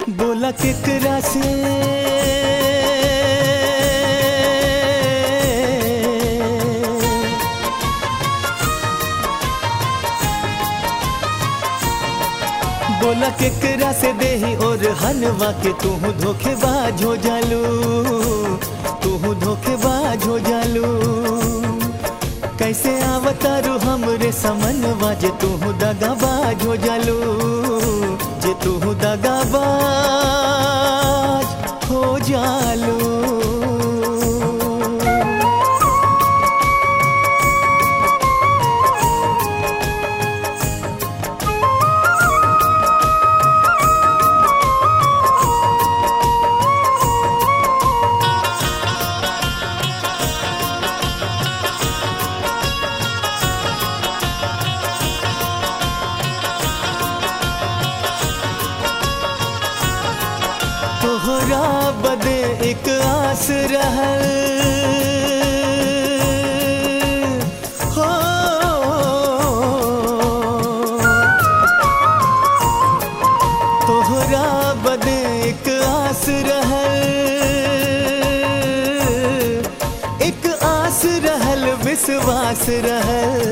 बोला केकरा से बोला केकरा से देही और हलवा के तू धोखेबाज हो जालू तू धोखेबाज हो जालू कैसे आवतारू हमरे समनवा जे तू दगाबाज हो जालू जे तू दगाबाज हो जालू तोहरा बदे एक आस रहल हो तोहरा बदे एक आस रहल एक आस रहल विश्वास रहल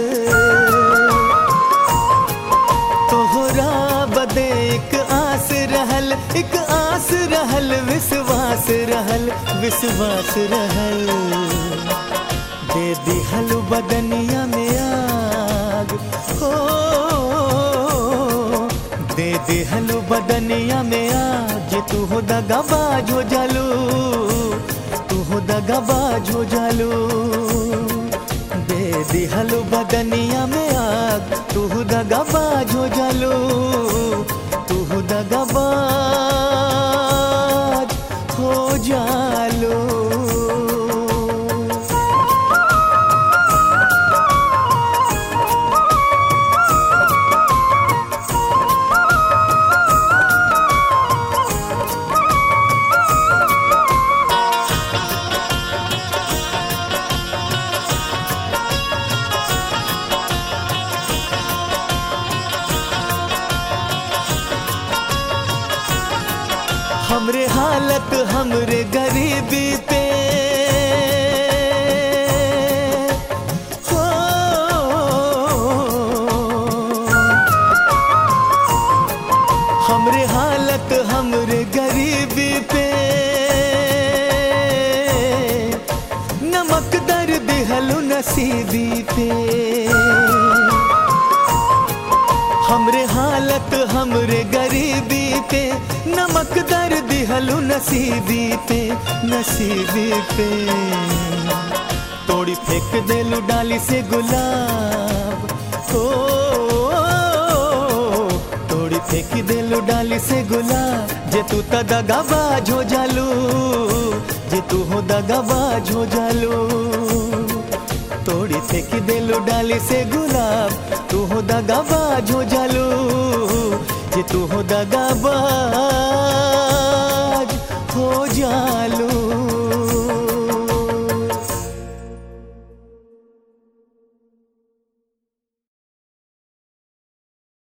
तोहरा बदे एक आस रहल एक आस रहल विश्वास रहल विश्वास रहल दे दिहल बदनिया में आग हो दे दिहल बदनिया में आग जे तू हो दगाबाज हो जालू तू हो दगाबाज हो जालू दे दिहल बदनिया में आग तू दगाबाज हो जालू तू दगाबाज हो जालू हमरे हालत हमरे गरीबी पे हो हमरे हालत हमरे गरीबी पे नमक दर दिहलु नसीबी पे हमरे हालत हमरे गरीबी पे नमक दर दिहलु नसीबी पे नसीबी पे तोड़ी फेंक देलु डाली से गुलाब ओ तोड़ी फेंक देलु डाली से गुलाब जे तू त दगाबाज हो जालू जे तू हो दगाबाज हो जालू तोड़ी फेंक देलु डाली से गुलाब तू हो दगाबाज हो जालू जे तू हो दगाबाज